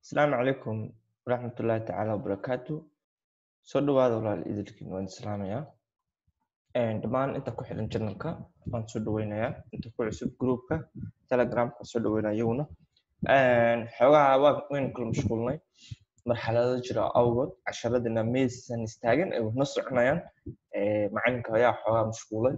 asalaamu calaykum waraxmatullaahi tacaala wabarakaatu soo dhawaada walaal idilkiin waan islaamayaa dhammaan inta ku xidhan janalka waan soo dhaweynayaa inta ku cusub groupka telegramka soo dhaweynaya iyaguna xoogaha waa waynu kala mashquulnay marxalado jira awgood casharadina maysan istaagan ay wadna soconayaan macalinka ayaa xoogaa mashquulay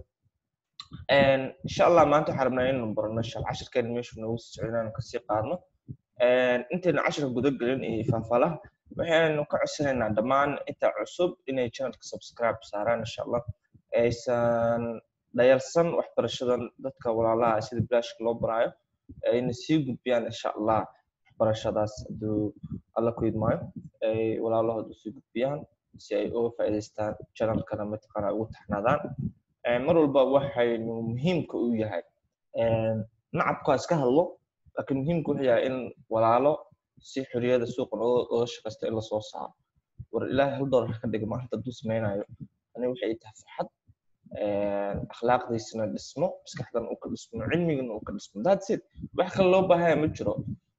insha allah maanta waxaan rabnaa inaynu barano shal cashirkeena meeshu noogu sii socdo inaanu kasii qaadno intaynu cashirka guda gelin iyo faahfaalaha waxaynu ka codsanaynaa dhammaan inta cusub inay channelka subscribe saaraan insha allah aysan dhayalsan waxbarashadan dadka walaalaha sida bilashka loo baraayo ayna sii gudbiyaan insha allah waxbarashadaas hadduu alla ku idmaayo ay walaalahooda usii gudbiyaan si ay uga faa'iidaystaan channelkana mataqaana ugu taxnaadaan mar walba waxaynu muhiimka u yahay nacabka iska hadlo laakiin muhiimka wuxuu yahay in walaalo si xoriyada suuqan oga shaqaysta in lasoo saaro war ilaahay hal doolar ka dhiga maalinta hadduu samaynayo ani waxay tahay farxad akhlaaqdiisana dhismo maskaxdan uu ka dhismo cilmigana uu ka dhismo that's it wax kale loo baahaya ma jiro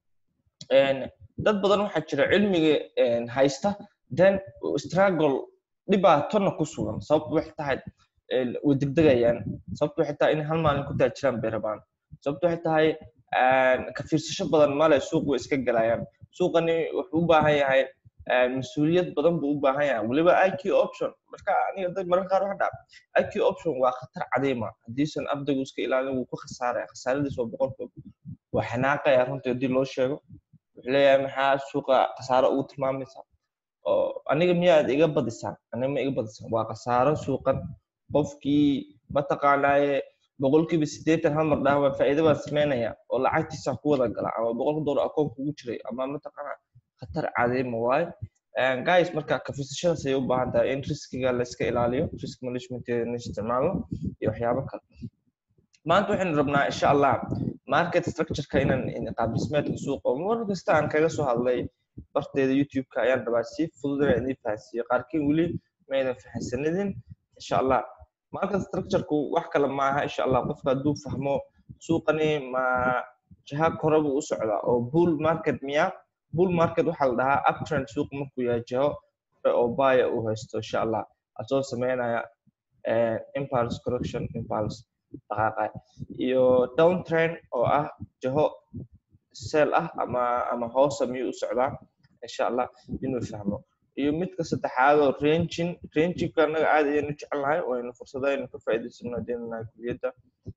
dad badan waxaa jira cilmiga haysta then struggle dhibaatona ku sugan sababtu waxay tahay way degdegayaan sababtu waxay tahay in hal maalin ku taajiraan bay rabaan sababtu waxay tahay ka fiirsasho badan male suuq way iska galayaan suuqani wuxuu u baahan yahay mas-uuliyad badan buu u baahan yahay weliba iq option marka aniga dad mararka qaar waxa dhaca iq option waa khatar cadiima haddiisan ardaygu iska ilaalin wuu ku khasaaraya khasaaradiis waa boqolkiiba waa xanaaqaya runtii haddii loo sheego wuxuu leeyahay maxaa suuqa khasaaro ugu tilmaamaysaa oo aniga miyaad iga badisaan aniga ma iga badisaan waa khasaaro suuqan qofkii mataqaanaaye boqolkiiba siddeetan hal mar dhaha waa faa'iido baan samaynaya oo lacagtiisa ku wada gala ama boqolka doolar akoonka ugu jiray ama mataqaana khatar cadiima waayo guys marka kafisashadaas ayay u baahan tahay in riskiga la iska ilaaliyo risk managementeeda isticmaalno iyo waxyaabo kale maanta waxaynu rabnaa insha allah market structureka inaan qaab dhismeedka suuqa mar kasta aan kaga soo hadlay barteeda youtube-ka ayaan rabaa si fudud inaan idin fahansiiyo qaarkiin weli maydan fahansanidin insha allah market structureku wax kale maaha insha allah qofka hadduu fahmo suuqani ma jaha kore buu u socdaa oo bull market miya bull market waxaa la dhahaa uptrend suuq markuu yahay jaho kore oo baya uu haysto insha allah asoo sameynaya impulse correction impulse dhaqaaqay iyo downtrend oo ah jaho sell ah ama ama hoosa miyuu u socdaa insha allah inuu fahmo iyo midka saddexaad oo ranging rangingka anaga aad ayaynu jecelnahay waynu fursado aynu ka faa'iidaysano hadeenahay kuliyadda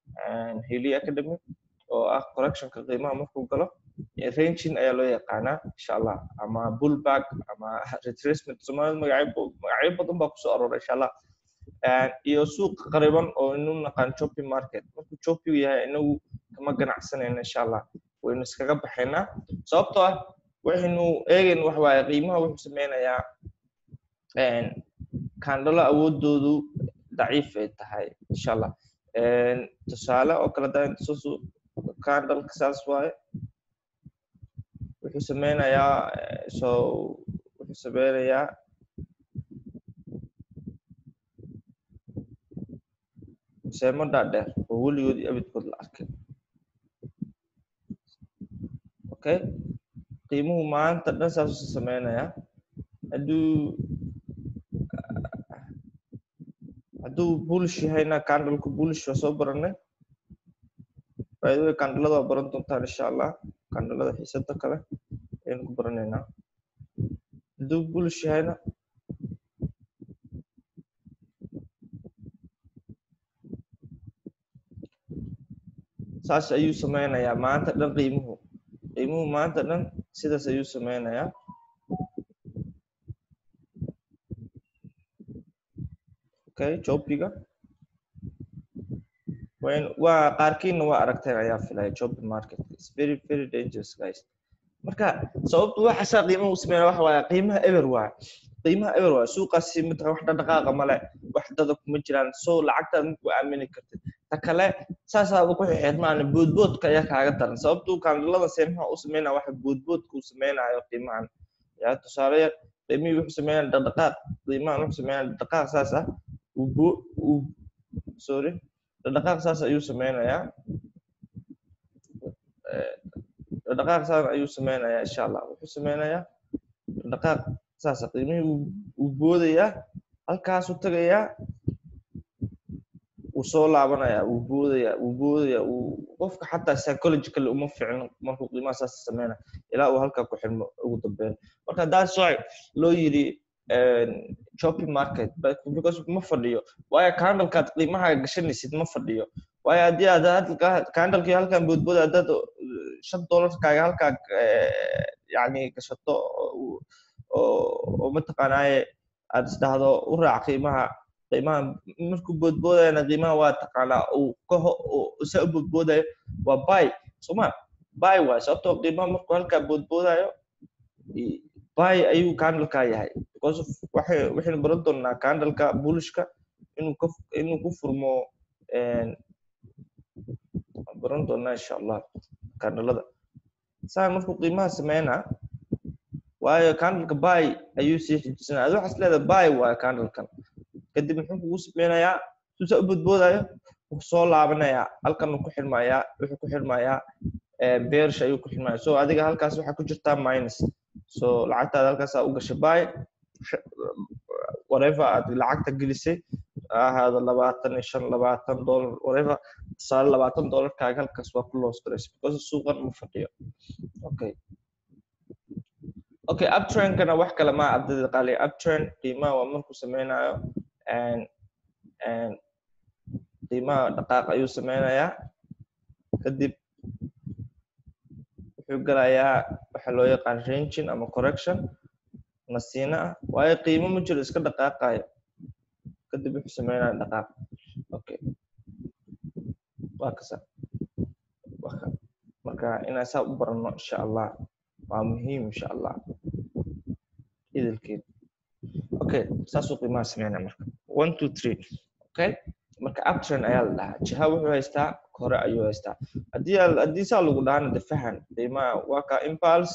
heli academy oo ah correctionka qiimaha markuu galo ranging ayaa loo yaqaanaa insha allah ama bullback ama retracement soomaalida magacyo magacyo badan baa kusoo arooray insha allah iyo suuq qariban oo inu naqaan shopping market markuu shopping yahay inagu kama ganacsanayna insha allah waynu iskaga baxaynaa sababtoo ah waxaynu eegayn wax waaye qiimaha wuxuu sameynayaa kandhalo awoodoodu daciif ay tahay insha allah tusaale oo kale daa intusasu kandhalka saas waaye wuxuu sameynayaa so wuxuu sameynayaa seemo dhaadheer oo weligood iyo abidkood la arkay okay qiimuhu maanta dhan saas usa sameynayaa hadduu hadduu bulish yahayna candalku bulish waa soo baranay faa'iidada candalada waa baran doontaan insha allah candalada xiisada kale ayaynu ku baranaynaa hadduu bulish yahayna saas ayuu sameynayaa maanta dhan qiimuhu qiimuhu maanta dhan sidaas ayuu sameynayaa okay jobiga waa qaarkiina waa aragteen ayaa filaya jobi market is very very dangerous guys marka sababtu waxaasaa qiimaha u sameynaya waxa waaye qiimaha eber waa qiimaha eber waa suuqaasi mata wax dhaqaaqa male wax dada kuma jiraan so lacagtaad maku aamini kartid ta kale saasaaba ku xirmaan boodboodka ayaa kaaga daran sababtu kandalada seemaha u sameynaya waxa boodboodka uu sameynayo qiimahan ya tusaale yar qiimihii wuxuu sameynaya dhaqdhaqaaq qiimahan wuxuu sameynaya dhaqdhaqaaq saas ah uu sorry dhaqdhaqaaq saas ayuu sameynayaa dhaqaaq saan ayuu sameynayaa insha allah wuxuu sameynayaa dhaqaaq saasa qiimihii wuu boodayaa halkaasuu tagayaa wuu soo laabanayaa wuu boodayaa wuu boodayaa wuu qofka xataa psychologically uma fiicno markuu qiimaha saas sameynaya ilaa uu halkaa ku xirmo ugu dambeyn marka that's why loo yiri shopping market because ma fadhiyo waayo candlekaad qiimaha gashanaysid ma fadhiyo waayo haddii aad candlekii halkan boodbooda haddaad shan dollarkaaga halkaa yani gashato oo mataqaanaaye aad isdhahdo u raac qiimaha qiimaha markuu boodboodayana qiimaha waa taqaanaa uu kaho sa u boodboodayo waa bay soma bay waay sababtoo qiimaha markuu halkaa boodboodayo bay ayuu candleka yahay because waxaynu baran doonaa candleka bulishka inuu ka inuu ku furmo baran doonaa insha allah candlada saan markuu qiimaha sameynaa waayo candleka bay ayuu sii xijisanaya adi waxaas leedahay bay waayo candlekan kadib muxuu kugu sameynayaa suusa u boodboodayo wuxuu soo laabanayaa halkan ku xirmayaa wuxuu ku xirmayaa beerish ayuu ku xirmaya so adiga halkaas waxaa ku jirtaa minus so lacagtaada halkaasaa u gashay bay whatever aad lacagta gelisay ahaado labaatan iyo shan labaatan dollar whatever tusaale labaatan dollarkaaga halkaas waa ku loos garaysa because suuqan ma fadhiyo okay okay uptrendkana wax kale maa ardayda qaaliya uptrend qiimaha waa markuu sameynayo qiimaha dhaqaaq ayuu sameynayaa kadib wuxuu galayaa waxa loo yaqaan ranging ama correction nasiina ah waayo qiimo ma jiro iska dhaqaaqayo kadib wuxuu sameynaya dhaqaaq okay waa kasa marka inaan saa u barano insha allah waa muhiim insha allah idilkeed okay saasuu qiimaha sameynaya marka one two three okay marka uptrend ayaa la dhahaa jiha wuxuu haystaa hore ayuu haystaa haddii haddii saa lagu dhahana de fahan qiimaha waa ka impulse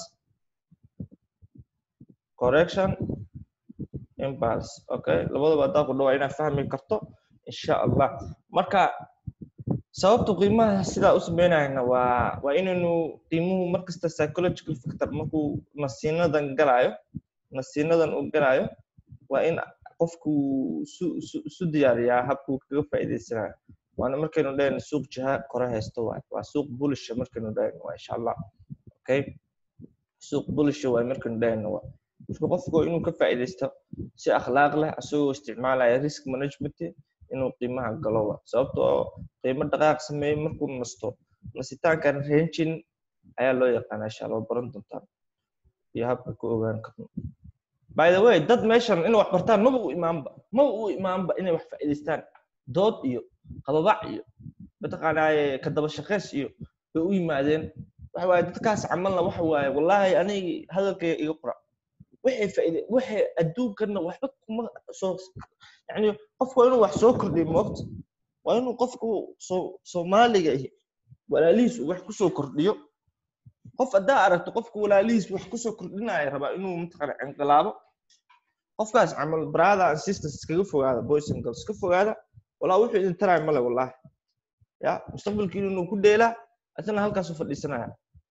correction impulse okay labadaba haddaa ku dhawaa inaad fahmi karto insha allah marka sababta qiimaha sidaa u sameynayna waa waa inaynu qiimuhu markasta psychological factor markuu nasiinadan galaayo nasiinadan uu galaayo waa in qofku isu diyaariyaa habkuu kaga faa'iidaysanayo waana markaynu dhahayno suuq jiha kore haysto waay waa suuq bulisha markaynu dhahayno waa insha allah okay suuq bulisha waay markaynu dhahayno waa marka qofku inuu ka faa'iidaysto si akhlaaq leh asagoo isticmaalaya risk management inuu qiimaha galo wa sababtoo qiimo dhaqaaq sameeyey markuu nasto nasitaankan rangin ayaa loo yaqaanaa insha allah baran doontaan iyo habka ku ogaan karno by the way dad meeshan inay wax bartaan maba u imaanba maba u imaanba inay wax faa'iidaystaan dood iyo qababac iyo mataqaanaaye ka daba shaqays iyo bay u yimaadeen waxa waaye dadkaas camalna waxa waaye wallaahi anigi hadalkayga iga qora waxay faa'iide waxay adduunkana waxba kuma soo yani qofku waa inuu wax soo kordhiyo moogta waa inuu qofku soo soomaaliga ihi walaalihiis uu wax kusoo kordhiyo qof haddaa aragto qofku walaalihiis wax kusoo kordhinaya rabaa inuu mataqaana inqilaabo qofkaas camal brother and sisters iskaga fogaada boys and girls iska fogaada walaa wuxuu idin taraya male wallahi ya mustaqbalkiinu inuu ku dheelaa asna halkaasu fadhiisanaya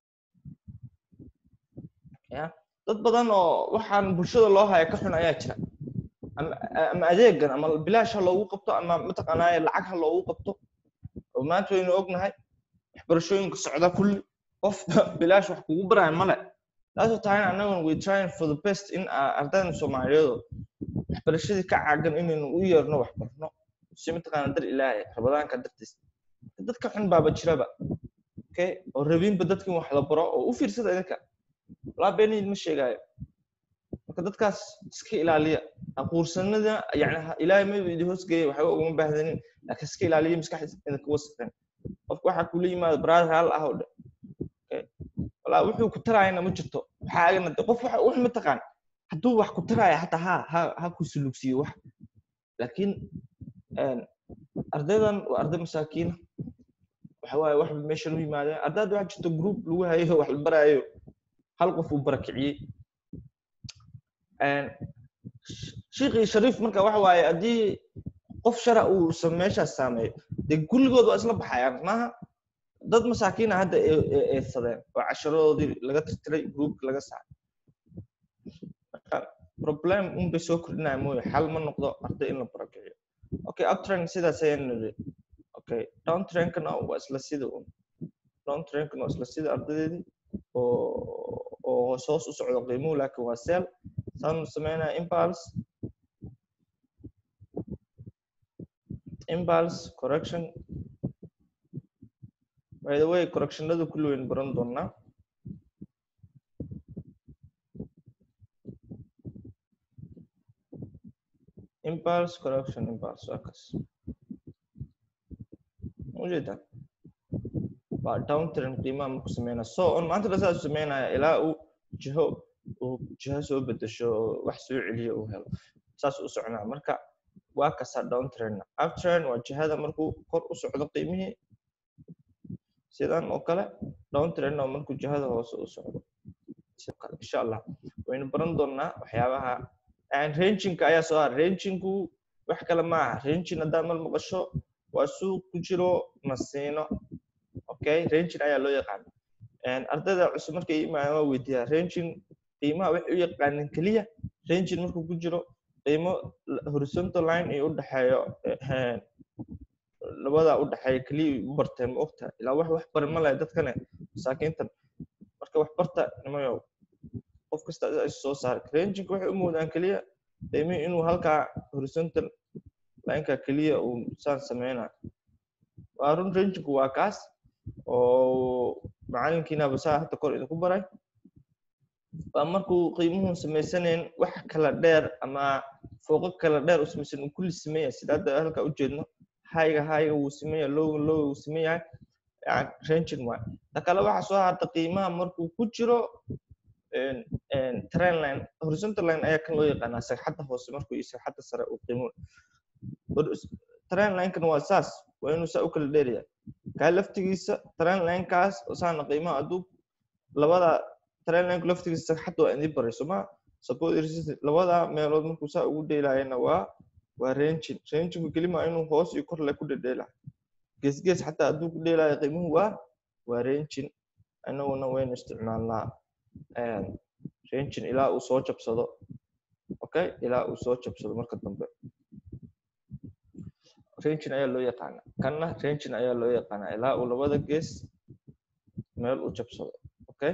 ya dad badan oo waxaan bulshada loo haya ka xun ayaa jira ama adeegan ama bilaash ha loogu qabto ama mataqaanaaye lacag ha loogu qabto oo maanta waynu ognahay waxbarashooyinka socda kulli qof bilaash wax kugu baraya male taasoo tahayna annaguna we trying for the best in ardayda soomaaliyeedu waxbarashadii ka caagan inaynu u yeerno wax barno si mataqaana dar ilaahay rabadaanka dartiis dadka xun baaba jiraba okay oo rabinba dadka in wax la baro oo u fiirsada idinka walaa beenid ma sheegaayo marka dadkaas iska ilaaliya aquursanada yani ilaahay ma idi hoosgeeya waxba ugama baahdanin laakiin iska ilaaliya maskaxdiisa idinka wasaqeen qofka waxaa kula yimaada brother hal ah oo dhe walaa wuxuu ku taraayana ma jirto waxaagana qof wax mataqaan hadduu wax ku taraaya hataa ha ha ha ku sulugsiyo wax laakiin ardaydan waa arday masaakiina waxa waaye wax meeshan u yimaadeen ardayda waxaa jirta group lagu hayo wax la baraayo hal qof uu barakiciyey shiikhii shariif marka waxa waaye haddii qof shara uu meeshaas saameeyo dee kulligood waa isla baxayaan maaha dad masaakiina hadda eedsadeen oo casharadoodii laga tirtiray groupka laga saaray marka problem un bay soo kordhinaya mooye xal ma noqdo arday in la barakiciyo okay uptrend sidaas ayaan niri okay downtrendkana waa isla sida un downtrendkana waa isla sida ardadeedii oo oo hoos hoos u socdo qiimuhu laakiin waa sell saan sameynaya impulse impulse correction by the way correctionada kulli weyn baran doonaa impulse correction impulse waa kas ujeeda waa downtrend qiimaha marku sameynaya so on maanta dha saas sameynaya ilaa uu jiho uu jiho soo bedesho wax soo celiyo uu helo saas u soconaa marka waa kasa downtrendna uptrend waa jihada markuu kor u socdo qiimihii sidan oo kale downtrendna waa markuu jihada hoose u socdo sidoo kale insha allah waynu baran doonaa waxyaabaha rangingka ayaa soo har rangingku wax kale maaha ranging haddaad mal maqasho waa suuq ku jiro nasiino okay ranging ayaa loo yaqaana ardayda cusub markay imaadaan waa weydiiyaa ranging qiimaha waxay u yaqaanin keliya ranging markuu ku jiro qiimo horizontal line iyo udhexeeyo labada udhexeeya keliya u barteen ma ogta ilaa wax wax bari ma lahay dadkane masaakiintan marka wax barta nimayow qof kasta soo saara ranging waxay u moodaan keliya qiimihii inuu halkaa horizontal lineka keliya uu saan sameynayo waa run rangingku waa kaas oo macalinkiinaba saa hadda kor idinku baray waa markuu qiimuhu samaysanayn wax kala dheer ama fooqo kala dheer u samaysan uu kulli sameeya sida hadda halka u jeedno hayga hayga wuu sameeya lowga lowga wuu sameeyahay ranging waay ta kale waxaa soo harta qiimaha markuu ku jiro trend line horizontal line ayaa kan loo yaqaanaa sagxadda hoose markuu iyo sagxadda sare uu qiimuhu trend line-kan waa saas waa inuu saa u kala dheeraya kaa laftigiisa trend line-kaas saana qiimaha hadduu labada trend line laftigiisa sagxadda waa idin baray soma support resistance labada meelood markuu saa ugu dheelayana waa waa ranging rangingku kelima inuu hoos iyo kor le ku dhedheela gees gees xataa hadduu ku dheelayo qiimuhu waa waa ranging anaguna waynu isticmaalnaa ranging ilaa uu soo jabsado okay ilaa uu soo jabsado marka dambe ranging ayaa loo yaqaana kanna ranging ayaa loo yaqaana ilaa uu labada gees meel u jabsado okay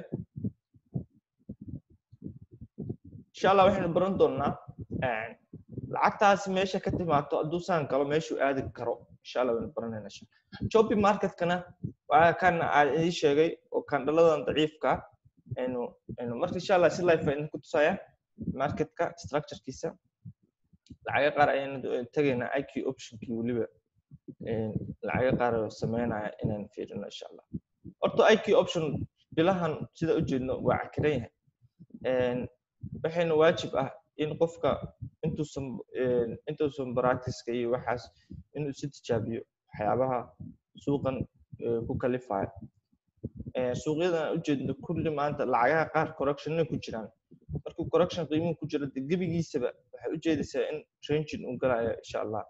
insha allah waxaynu baran doonaa lacagtaasi meesha ka timaado hadduu saan galo meeshuu aadi karo insha allah waynu baranayna jobi marketkana waa kan aan idin sheegay oo kandhaladan daciifka aynu aynu marka insha allah si life aynu ku tusaya marketka structurekiisa lacaga qaar ayaynu tegaynaa iq optionkii weliba lacaga qaar sameynaya inaan fiirino insha allah horta iq option bilahan sida u jeedno waa cakiran yahay waxayna waajib ah in qofka intuusan intuusan practiceka iyo waxaas inuu si tijaabiyo waxyaabaha suuqan ku kalifayo suuqyadan ujeedno kulli maanta lacagaha qaar correctionna ku jiraan markuu correction qiimuhu ku jiro de gebigiisaba waxay ujeedaysaa in ranging uu galayo insha allah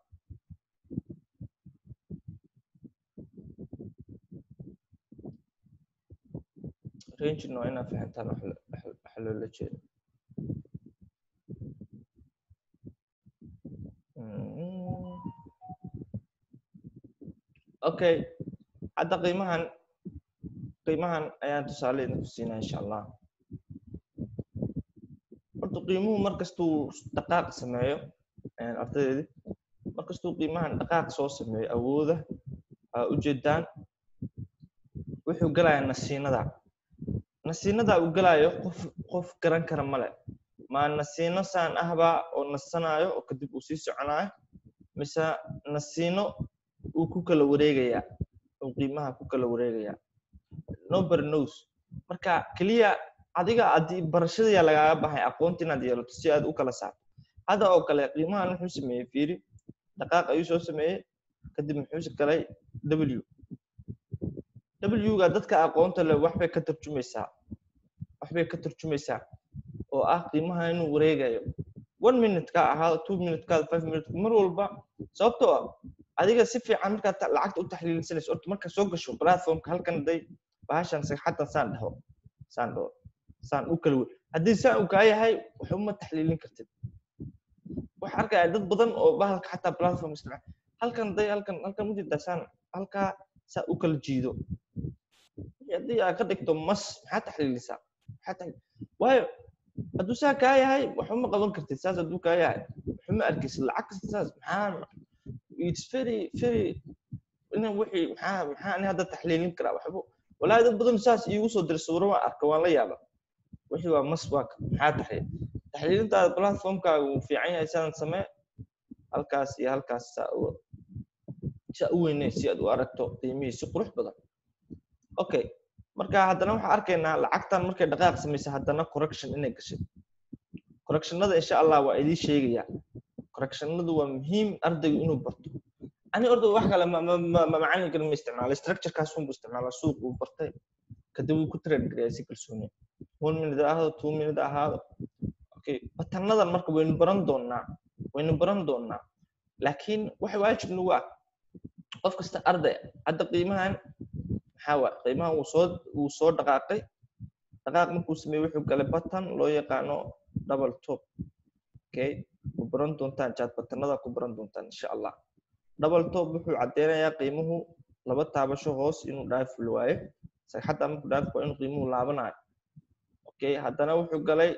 ranging waa inaad fahantaan waxa loola jeedo okay hadda qiimahan qiimahan ayaan tusaale idinku siinaa insha allah horta qiimuhu markastuu dhaqaaq sameeyo ardadeedi markastuu qiimahan dhaqaaq soo sameeyo awooda aa ujeedaan wuxuu galayaa nasiinada nasiinada uu galayo qof qof garan kara male ma nasiino saan ahbaa oo nasanayo oo kadib uu sii soconayo mise nasiino uu ku kala wareegayaa uu qiimaha ku kala wareegayaa nobody knows marka keliya adiga haddii barashadayaa lagaaga baxay aqoonta inaad yeelato si aad u kala saarto hadda oo kale qiimahan muxuu sameeyey fiiri dhaqaaq ayuu soo sameeyey kadib muxuu galay w w-ga dadka aqoonta leh waxbay ka tarjumaysaa waxbay ka tarjumaysaa oo ah qiimaha inuu wareegayo one minute ka ahaado two minute ka five minute mar walba sababtoo ah adiga si fiican markaad ta- lacagta u taxliilinsanayso horta marka soo gasho platformka halkan day bahashan sagxaddan saan dhaho saan dhaho saan u kala wey haddii saan uu kaa yahay wax uma taxliilin kartid waxaa arkaya dad badan oo bahalka xataa platform isticmaala halkan day halkan halkan ujeedaa saan halkaa saa u kala jiido haddii aad ka dhigto mas maxaa taxliilisaa maxaa taxliil waayo hadduu saa kaa yahay wax uma qaban kartid saas hadduu kaa yahay waxuma arkaysid lacag kasta saas maxaa it's very very ina wixii maxaa maxaa ani hadda taxliilin karaa waxba walaahi dad badan saas iigu soo diray sawiro waan arka waan la yaaba wixii waa mas waa ka- maxaa taxliil taxliilintaada platformkaaga uu fiican yahay sidaan samee halkaas iyo halkaas saa u saa u weynee si aad u aragto qiimihii si qurux badan okay marka haddana waxaan arkaynaa lacagtan markay dhaqaaq samaysa haddana correction inay gashay correctionada insha allah waa idiin sheegayaa correctionadu waa muhiim ardaygu inuu barto ani orda wax kale ma ma ma ma macalinkan ma isticmaala structurekaas unbu isticmaalaa suuq uu bartay kadib uu ku trade gareeya si kalsooni one minute ha ahaado two minute ha ahaado okay batanadan marka waynu baran doonaa waynu baran doonaa laakiin waxa waajib nagu ah qof kasta arday hadda qiimahan maxaa waa qiimahan wuu soo wuu soo dhaqaaqay dhaqaaq markuu sameeyey wuxuu galay batan loo yaqaano double top okay ku baran doontaan jaad batanada ku baran doontaan insha allah double top wuxuu caddeynayaa qiimuhu laba taabasho hoos inuu dhaaful waayo sagxadda markuu dhaaf waa inuu qiimuhu laabanayo okay haddana wuxuu galay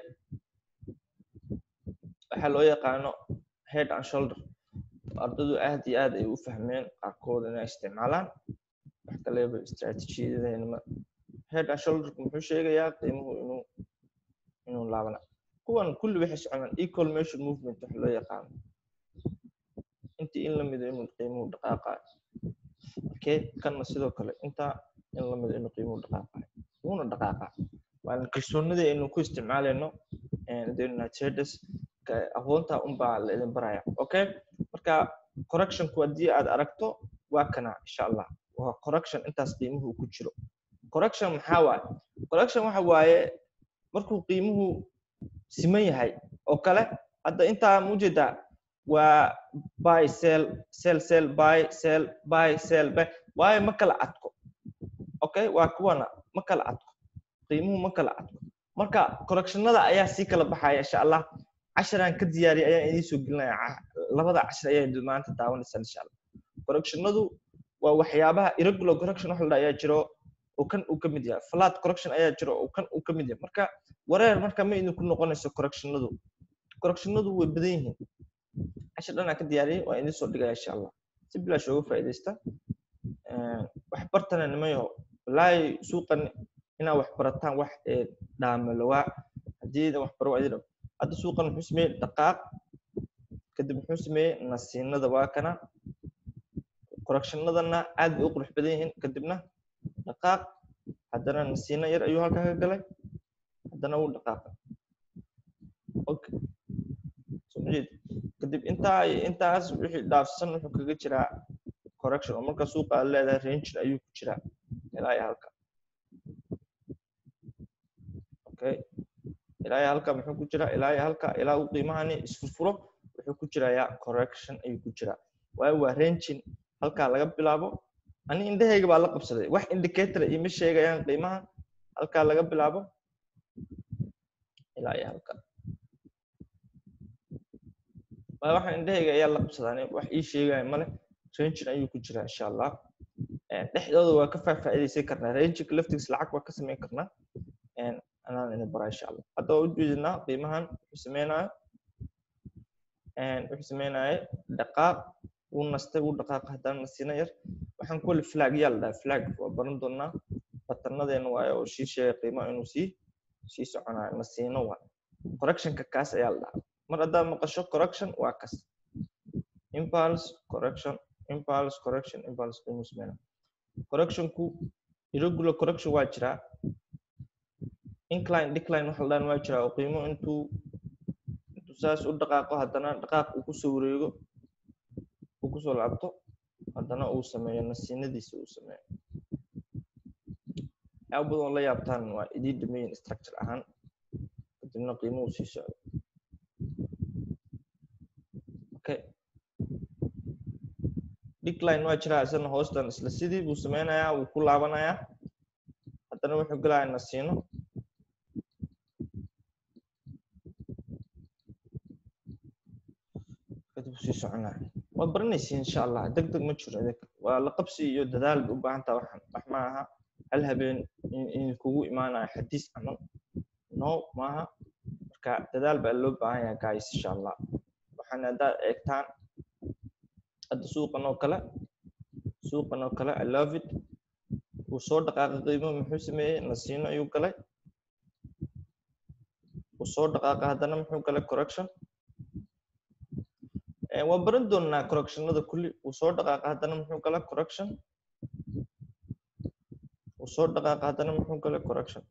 waxaa loo yaqaano head and shoulder ardaydu aad iyo aad ay u fahmeen qaarkood inay isticmaalaan wax kaleba istratejiyadeenma head and shoulderku muxuu sheegayaa qiimuhu inuu inuu laabana kuwan kulli waxay soconaan equal measure movement wax loo yaqaano intii in la mido inuu qiimuhu dhaqaaqayo okay kanna sidoo kale intaa in la mido inuu qiimuhu dhaqaaqayo wuuna dhaqaaqaa waana kalsoonidii aynu ku isticmaalayno traders aqoonta unbaa la idin baraya okay marka correctionku haddii aad aragto waa kana insha allah waa correction intaas qiimuhu ku jiro correction maxaa waaye correction waxa waaye markuu qiimuhu siman yahay oo kale hadda intaa mujeedaa waa buy sell sell sell buy sell buy sell buy waayo ma kala adko okay waa kuwana ma kala adko qiimuhu ma kala adko marka correctionada ayaa sii kala baxaya insha allah casharaan ka diyaariyay ayaan idiin soo gelinaya labada cashar ayaa maanta daawanaysaa insha allah correctionadu waa waxyaabaha irregular correction wax la dhaha ayaa jiro oo kan uu ka mid yahay flat correction ayaa jiro oo kan uu ka mid yahay marka wareer marka ma idinku noqonayso correctionadu correctionadu way badan yihiin cashar dhan aan ka diyaariyay waa idiin soo dhigaya insha allah si bilaash uga faa'iidaysta wax bartana nimayo walaahi suuqan inaad wax barataan wax dhaamalowaa haddii wax baro waa idin hadda suuqan muxuu sameeyey dhaqaaq kadib muxuu sameeyey nasiinada waa kana correctionadana aad bay u qurux badan yihiin kadibna dhaqaaq haddana nasiino yar ayuu halkaa ka galay haddana wuu dhaqaaqa okay so majeed kadib intaa iyo intaas wixii dhaafsan wuxuu kaga jiraa correction oo marka suuqa aad leedahay rangin ayuu ku jiraa ilaa iyo halka okay ilaa iyo halka muxuu ku jiraa ilaa iyo halka ilaa uu qiimahani isfurfuro wuxuu ku jirayaa correction ayuu ku jiraa waayo waa rangin halkaa laga bilaabo ani indhahayga baa la qabsaday wax indicator ima sheegayaan qiimaha halkaa laga bilaabo ilaa iyo halka waayo waxaan indhahayga ayaa la qabsadaa wax ii sheegaya male rangin ayuu ku jiraa insha allah dhexdooda waa ka faafaa'idaysan karnaa ranginka laftigiisa lacag waa ka samayn karnaa anaan idin baraa insha allah hadda waa ujeedinaa qiimahan wuxuu sameynayo wuxuu sameynaya dhaqaaq wuu nastay wuu dhaqaaqa haddana nasiino yar waxaan ku wali flag yaa la dhaha flag waa baran doonaa batanadeena waayo oo sii sheegay qiimaha inuu sii sii soconayo nasiino waa correctionka kaas ayaa la dhahaa mar haddaad maqasho correction waa kas impulse correction impulse correction impulse qiimuu sameynaa correctionku irregular correction waa jiraa incline decline waxa la dhahan waa jiraa oo qiimo intuu intuu saas u dhaqaaqo haddana dhaqaaq uu kusoo wareego uu kusoo laabto haddana uu sameeyo nasiinadiisa uu sameeyo waxyaaba badan oo la yaabtaan waa idiin dhameeyin structure ahaan kadibna qiimuhu sii socdo okay decline waa jiraa isagana hoostan isla sidii buu sameynayaa wuu ku laabanayaa haddana wuxuu gelayaa nasiino kadib sii soconaya waad baranaysiin insha allah deg deg ma jiro idinka waa la qabsi iyo dadaal bay u baahan taha waxaan wax ma aha hal habeen in kugu imaanayo xadiis camal no maaha marka dadaal baa loo baahan yahay guys insha allah waxaan haddaad eegtaan hadda suuqan oo kale suuqan oo kale i love it wuu soo dhaqaaqay qiimo muxuu sameeyey nasiino ayuu galay wuu soo dhaqaaqay haddana muxuu galay correction waan baran doonaa correctionada kulli wuu soo dhaqaaqa haddana muxuu gala correction wuu soo dhaqaaqa haddana muxuu gala correction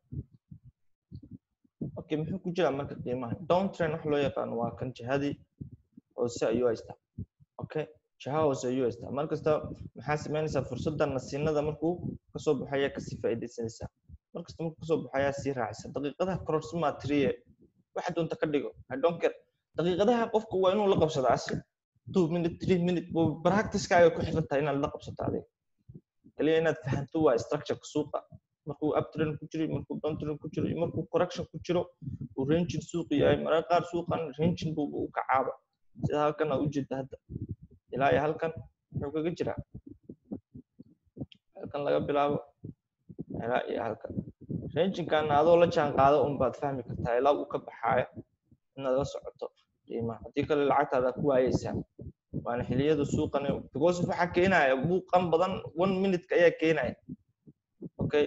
okay muxuu ku jiraa marka qiimaha down trend wax loo yaqaano waa kan jihadii hoose ayuu haystaa okay jiha hoose ayuu haystaa mar kasta maxaa sameynaysaa fursadda nasiinada markuu kasoo baxaya kasii faa'iidaysanaysaa mar kasta markuu kasoo baxayaa sii raacisa daqiiqadaha correction triye waxa doonta ka dhigo i don't care daqiiqadaha qofku waa inuu la qabsado asi two minute three minute practicekaaga ku xiran tahay inaad la qabsato adiga kaliya inaad fahanto waa structureka suuqa markuu uptrend ku jiro markuu downtrend ku jiro iyo markuu correction ku jiro uu ranging suuqu yahay mararka qaar suuqan ranging buu u kacaaba sida halkan aa ujeeda hadda ilaa iyo halkan muxuu kaga jiraa halkan laga bilaabo ilaa iyo halkan rangingkana adoo la jaan qaado un baad fahmi kartaa ilaa uu ka baxaayo inaad la socoto qiimaha haddii kale lacagtaada ku waayeysaa waana xiliyada suuqan because waxaa keenaya buuqan badan one minute ayaa keenaya okay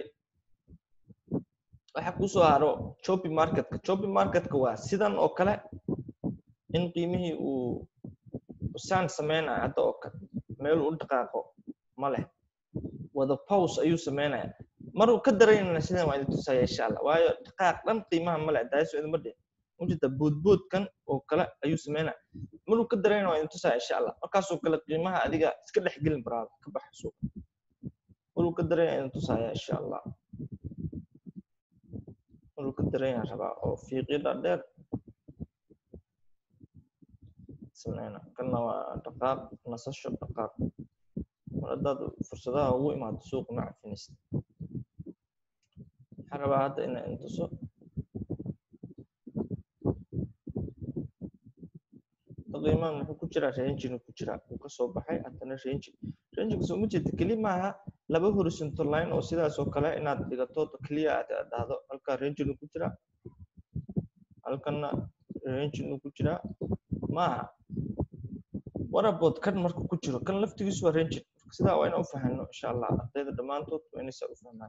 waxa kusoo haro choppy marketka choppy marketka waa sidan oo kale in qiimihii uu saan sameynayo hadda oo kale meel u dhaqaaqo ma leh wada pause ayuu sameynaya maruu ka daraynana sidan waa idin tusaya insha allah waayo dhaqaaq dhan qiimaha ma leh daaso idinma dhihin mujida boodboodkan oo kale ayuu sameynaya maruu ka darayna waa idin tusaya insha allah markaasoo kale qiimaha adiga iska dhex gelin baraada ka baxa suuqa maruu ka darayna idin tusaya insha allah maruu ka darayna rabaa oo fiiqyada dheer sameyna kanna waa dhaqaaq nasasho dhaqaaq mar haddaad fursadaha ugu imaado suuqa ma cafinaysid waxaan rabaa hadda inaa idin tuso qiimaha muxuu ku jiraa ranging ku jiraa uu kasoo baxay haddana ranging ranging soo ma jeeda keli maaha laba horizontal line oo sidaas oo kale inaad dhigato clear aad dhahdo halkaa ranging ku jiraa halkana ranging ku jiraa maaha warabood kan marka ku jiro kan laftigiisu waa ranging sidaa waa inaan u fahano insha allah ardayda dhammaantood waa inaysaa u fahmaan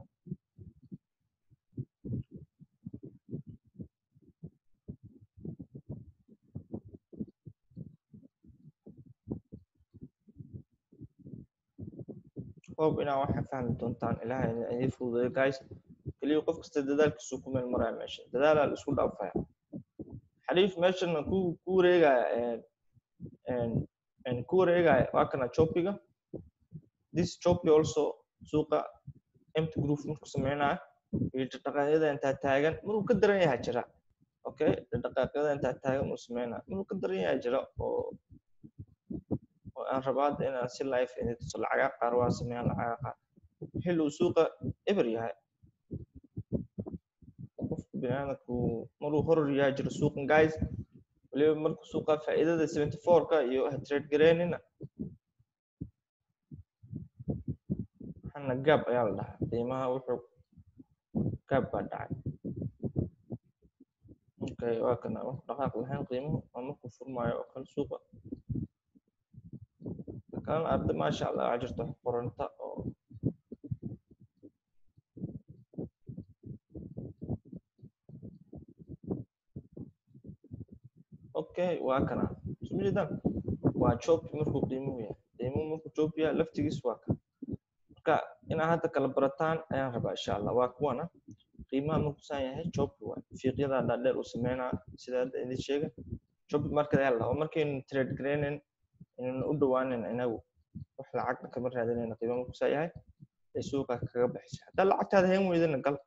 hob inaa waxaa fahmi doontaan ilaahay idin fududeeyo guys keliya qof kasta dadaalkiisu ku meel maraya meesha dadaalaa la isku dhaafaya xariif meeshana ku ku wareegaya ku wareegaya waa kana chopiga this chopi also suuqa empty group marku sameynaya iyo dhaqaaqyada intaa taagan maruu ka daran yahay jira okay dhaqaaqyada intaa taagan uu sameynaya maruu ka daran yahay jira oo aan rabaa hadda inaan si live idin tuso lacagaa qaar waa sameeyaan lacagaa qaar xilli uu suuqa eber yahay qofka biniaadamku maruu horor yahay jiro suuqan guys waliba marku suuqa faa'iidada seventy four-ka iyo ha trade gareynina waxaana gaab ayaa la dhahaa qiimaha wuxuu gaab baa dhacay okay waa kana dhaqaaq lahayn qiimuhu waa markuu furmaayo oo kale suuqa kan arday maasha allah waxaa jirta wax qoranta oo okay waa kana isma jeedaan waa job markuu qiimuhu yahay qiimuhu markuu job yahay laftigiis waa kan marka inaad hadda kala barataan ayaan rabaa insha allah waa kuwana qiimaha markuu saan yahay job waa fiiqyada dhaadheer uu sameynaa sida hadda idin sheega job market ayaa la dhahaa markaynu trade gareynin inaynu u dhawaanin inagu wax lacagna kama raadinayna qiimo markuu saa yahay ee suuqa kaga baxaysa haddaa lacagtaada hayn weydana gal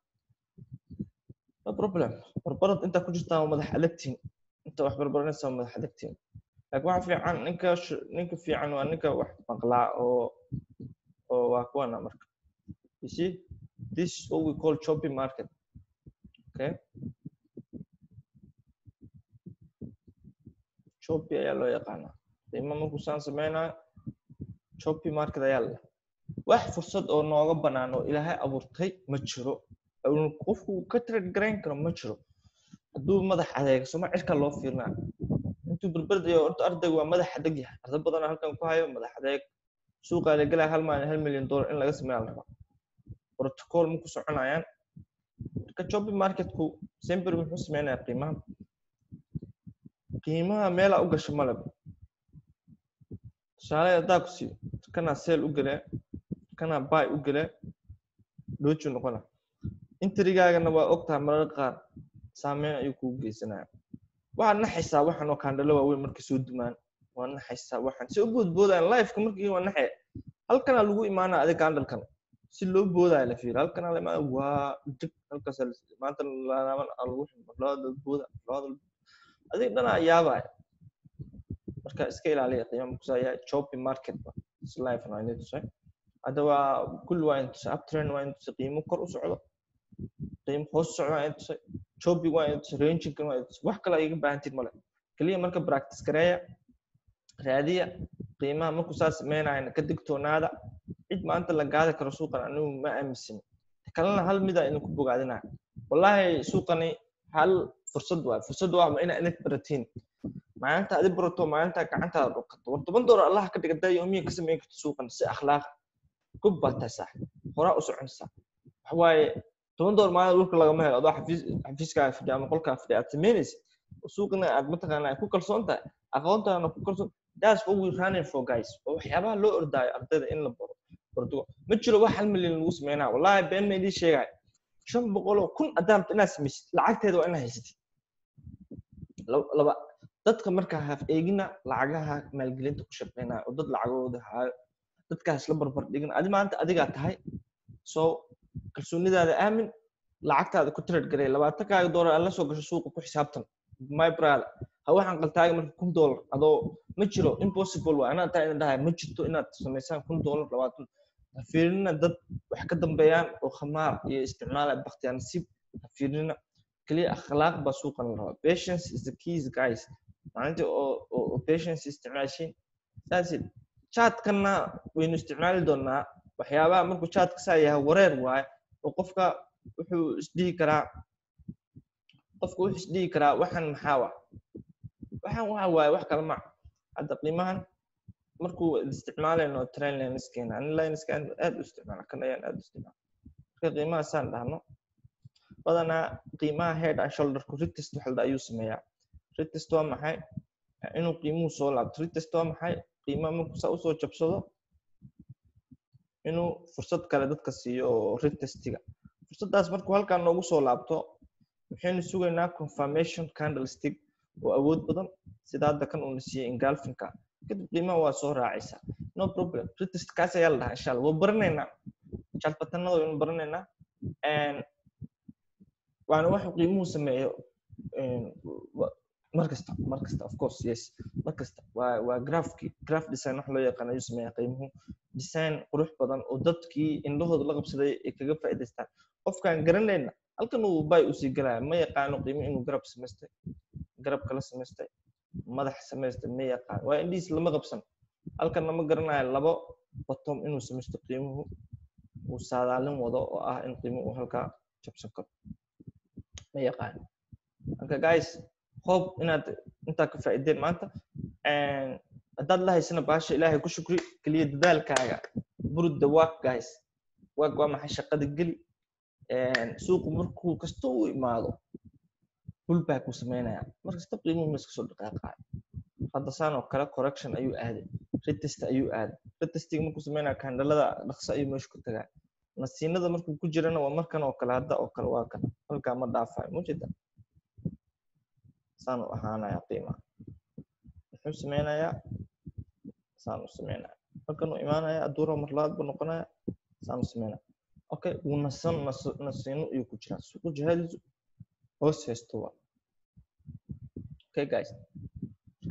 no problem barbarad intaa ku jirtaan waa madax adagtiin inta wax barbaranaysa waa madax adagtiin laakiin waxa fiican ninka sh- ninka fiican waa ninka wax maqlaa oo oo waa kuwana marka you see this is what we call choppy market okay choppy ayaa loo yaqaanaa qiimo markuu saan sameynayo choppy market ayaa leh wax fursad oo nooga banaan oo ilaahay abuurtay ma jiro oo qofku uu ka trade garayn karo ma jiro hadduu madax adeego soma cirka loo fiirnaa intuu berberdayo horta ardaygu waa madax adeg yahay arday badan halkan ku hayo madax adeeg suuqa la gelaya hal maalin hal milyan dollar in laga sameeya la rabaa protocol ma ku soconayaan marka choppy marketku sember muxuu sameynayaa qiimaha qiimaha meela u gasho maleba tusaale haddaa ku siiyo kanaa seel u gelee kanaa buy u gelee dooju noqona intrigaagana waa ogtahay mararka qaar saameyn ayuu kugu geysanaya waxaad naxaysaa waxan oo kaandhalo waaweyn markay soo dumaan waa naxaysaa waxan si u boodboodayaan lifeka markii waa naxaya halkanaa lagu imaanaa adig kaandhalkan si loo boodaya la fiiri halkanaa la imaana waa dig halkaas maanta laaban lagu ximo labada booda labada adig dhanaa yaabaya marka iska ilaaliya qiimo kusaaya choppy market ba is life na inay tusay hadda waa kulli waa inay tusay uptrend waa inay tusay qiimo kor u socdo qiimo hoos u socdo waa inay tusay choppy waa inay tusay ranging waa inay tusay wax kale ay iga baahantiin male keliya marka practice gareeya raadiya qiimaha markuu saa sameynayana ka digtoonaada cid maanta la gaadi karo suuqan anigu ma aaminsan kalena hal mida idinku bogaadinaya wallahi suuqani hal fursad waay fursad waa ina inad baratiin maalinta adi barato maalinta gacantaada dhuqato war toban doolar allah ka dhiga daa yoomiya ka sameyn karto suuqan si akhlaaq gob baa tahay saax horaa u soconaysaa waxa waaye toban doolar maalin dhulka lagama helo adoo xafiis xafiiskaaga fadhiya ama qolkaa fadhiya aad samaynaysid suuqana aad mataqaana ay ku kalsoon tahay aqoontaana ku kalsoon that's what we running for guys oo waxyaabaha loo ordaayo ardayda in la baro barto ma jiro wax hal milyan lagu sameynaa wallahi been ma idin sheegay shan boqoloo kun adaamta inaad samaysid lacagteeda waa inaad haysatid laba dadka markaa haf eegina lacagaha maalgelinta ku shaqeynaya oo dad lacagooda haayo dadkaas la barbar dhigin adi maanta adigaa tahay so kalsoonidaada aamin lacagtaada ku trade garay labaatankaaga doolar aad la soo gasho suuqa ku xisaabtan my brother ha waxaan qaltaaga marka kun doolar adoo ma jiro impossible waa anaa taa ina dhahay ma jirto inaad samaysaan kun doolar labaatan ha fiirinina dad wax ka dambeeyaan oo khamaar iyo isticmaala baktiyaa nasiib ha fiirinina keliya akhlaaq baa suuqan la rabaa patience is the keys guys maalintii oo oo patience isticmaashiin saasid chatkana waynu isticmaali doonaa waxyaabaha markuu chatka saa yahay wareer waaye oo qofka wuxuu isdhihi karaa qofka wuxuu isdhihi karaa waxan maxaa wa waxan waxa waaye wax kale ma hadda qiimahan markuu isticmaalayno train lineskeena ani lineskan aad u isticmaala kan ayaan aad u isticmaala marka qiimaha saan dhahno badanaa qiimaha head and shoulderku retest waxalda ayuu sameeyaa retest waa maxay inuu qiimuhu soo laabto retest waa maxay qiimaha markuu saa usoo jabsado inuu fursad kale dadka siiyo oo retestiga fursaddaas markuu halkaan noogu soo laabto waxaynu sugaynaa confirmation candlestick oo awood badan sida hadda kan uuna siiyey ingolfinka kadib qiimaha waa soo raacaysaa no problem retest kaas ayaa la dhahaa insha allah waa baranaynaa jalbatanada waynu baranaynaa waana waxuu qiimuhu sameeyo markasta markasta of course yes markasta waa waa graphki graph design wax loo yaqaan ayuu sameeyaa qiimuhu design qurux badan oo dadkii indhahooda la qabsaday ay kaga faa'iidaystaan qofkaan garanayna halkan uu bay usii galaya ma yaqaano qiimo inuu garab samaystay garab kala samaystay madax samaystay ma yaqaan waa indhihiis lama qabsan halkan lama garanayo labo bottom inuu samaysto qiimuhu uu saadaalin wado oo ah in qiimuhu uu halkaa jabsan karo ma yaqaan marka guys hope inaad intaa ka faa'iideen maanta haddaad la haysana baasha ilaahay ku shukri keliya dadaalkaaga burud the work guys work waa maxay shaqada geli suuqu markuu kasta u imaado pullback uu sameynaya mar kasta qiimuhu ma iska soo dhaqaaqayo hadda saan oo kale correction ayuu aaday retest ayuu aaday retestiga markuu sameynaya kandhalada dhaqso ayuu meesha ku tagaa nasiinada markuu ku jirana waa markan oo kale hadda oo kale waa kan halkaa ma dhaafayo mujeda saan u ahaanaya qiimaha muxuu sameynayaa saan u sameynaya halkan uu imaanaya aduura mar labaad buu noqonaya saan u sameynaya okay wuu nasan nasiino ayuu ku jiraa suuqu jihadiisu hoos haysto waa okay guys marka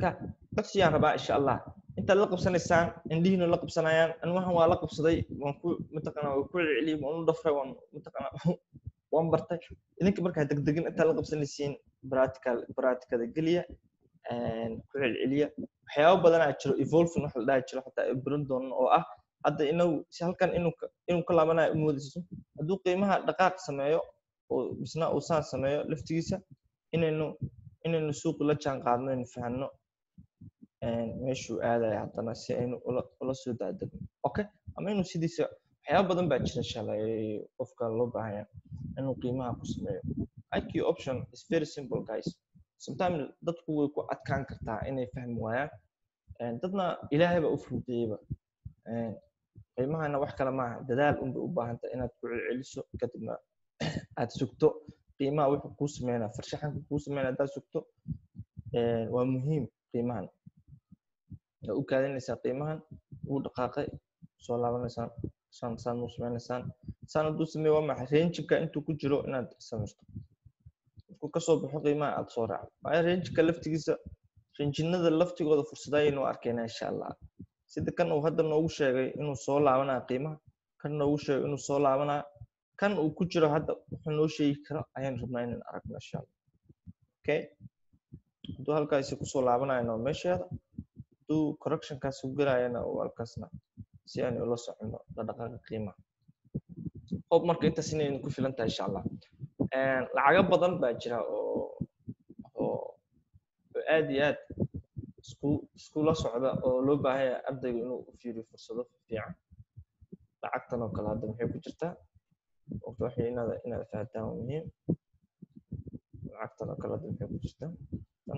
dagsiyaan rabaa insha allah intaad la qabsanaysaan indhihiina la qabsanayaan ilmahan waa la qabsaday waan ku mataqana waa ku celceliyey waan u dhafray waan mataqana waan bartay idinka markaa degdegin intaad la qabsanaysiin practical practicada geliya ku celceliya waxyaabo badanaa jiro evolving wax la dhaha jiro xataa ay baran doonan oo ah hadda inagu si halkan inuu inuu ka laabanayo umoodayso hadduu qiimaha dhaqaaq sameeyo oo misna uu saan sameeyo laftigiisa inaynu inaynu suuqi la jaan qaadno aynu fahanno meeshuu aadaya haddana si aynu ula ula soo daadegno okay ama inuu sidiisa waxyaaba badan baa jira inshallah qofka loo baahanya inuu qiimaha ku sameeyo iq option is very simple guys sometimes dadku way ku adkaan kartaa inay fahmi waayaan dadna ilaahay baa u fududeyeyba qiimahana wax kale maaha dadaal unbay u baahanta inaad ku celceliso kadibna aad sugto qiimaha wuxuu kuu sameynaa farshaxanka kuu sameynaa haddaad sugto waa muhiim qiimahan waa u kaadinaysaan qiimahan wuu dhaqaaqay soo laabanaysaan saan saan u sameynaysaan saan hadduu sameeyo waa maxay ranjinka intuu ku jiro inaad samaysto markuu kasoo baxo qiimaha aad soo raacdo waayo ranjinka laftigiisa ranjinada laftigooda fursadayaynu arkaynaa insha allah sida kan uu hadda noogu sheegay inuu soo laabanaya qiimaha kan noogu sheegay inuu soo laabanaya kan uu ku jiro hadda wuxuu noo sheegi karo ayaan rabnaa inaan aragno insha allah okay hadduu halkaasi kusoo laabanayana waa meesheeda hadduu correctionkaas ku gelayana uu halkaasna si aan ula socono dhaqdhaqaaqa qiimaha hob marka intaas inay ku filan tahay insha allah lacago badan baa jira oo oo aad iyo aad isku iskula socda oo loo baahan yahay ardayga inuu u fiiriyo fursado fiican lacagtan oo kale hadda maxay ku jirtaa waqti waxay inaad inaad fahataan waa muhiim lacagtan oo kale hadda maxay ku jirtaa tan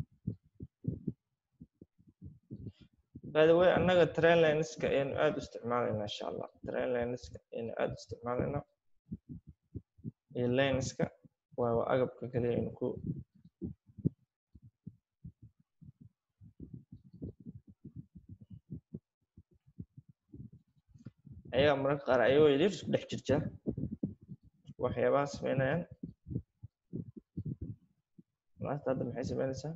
by the way annaga train lineska ayaynu aad u isticmaalaynaa insha allah train lineska ayaynu aad u isticmaalaynaa iyo lineska waa waa agabka kaliya aynu ku ayaga mararka qaar ayagoo yaryar isku dhex jirta waxyaabaha sameynayaan maanta hadda maxay sameynaysaa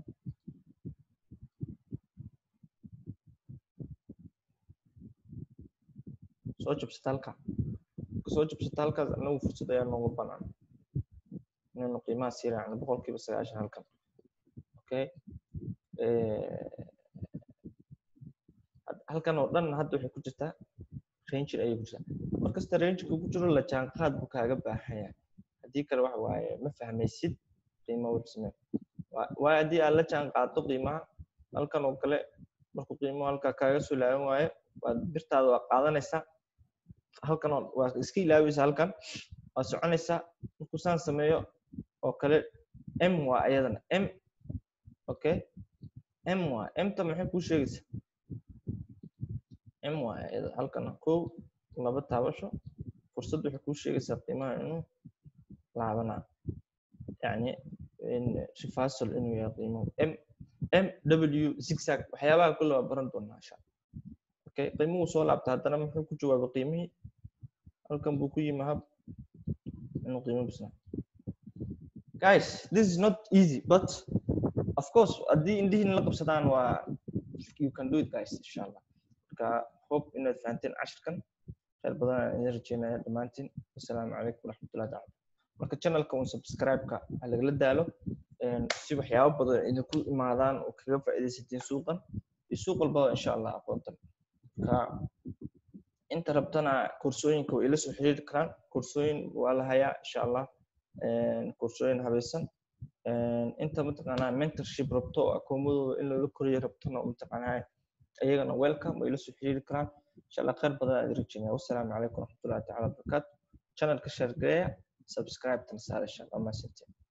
soo jabsata halka soo jabsata halkaas anagu fursad ayaa noogu banaan inaynu qiimaha sii raacno boqolkiiba sagaashan halkan okay halkan oo dhan hadda waxay ku jirtaa ranger ayay ku jirtaa markasta rangerka ku jiro la jaanqaad buu kaaga baahan yahay haddii kale waxa waaye ma fahmaysid qiimo wuxuu samey waayo haddii aad la jaanqaado qiimaha halkan oo kale markuu qiimuhu halkaa kaaga soo laaban waayo waad birtaada waa qaadanaysaa halkan waa iska ilaaweysa halkan waa soconaysaa markuu saan sameeyo oo kale m waa ayadana m okay m waa mta maxay kuu sheegaysaa m waa ayada halkana kow laba taabasho fursad waxay kuu sheegaysaa qiimaha inuu laabanaa yacni reversal inuu yahay qiimuhu m m w zigzag waxyaabaha kulle waa baran doonaa insha okay qiimuhu soo laabta haddana muxuu ku jawaabay qiimihii halkan buu ku yimi hab inuu qiimo bisnaa guys this is not easy but of course haddii indhihiina la qabsadaan waa you can do it guys insha allah marka hope inaad fahanteen cashirkan khayr badan aan idin rajeynaya dhammaantiin assalaamu calaykum waraxmatullahi tacala marka channelka un subscribe-ka ha lagala daalo si waxyaabo badan idinku imaadaan oo kaga faa'iidaysatiin suuqan iyo suuq walbaba insha allah aqoontan marka inta rabtana koorsooyinka way ila soo xiriiri karaan koorsooyin waa la hayaa insha allah koorsooyin habaysan inta mataqaanaa mentorship rabto oo akoomadooda in loola koriyo rabtona mataqaanaa ayagana welcome way ila soo xiriiri karaan insha allah khayr badan aad rajeynaya wassalaamu calaykum waraxmatullahi tacala wabarakaatu channelka share gareeya subscribe tan saar insha allah maasantiin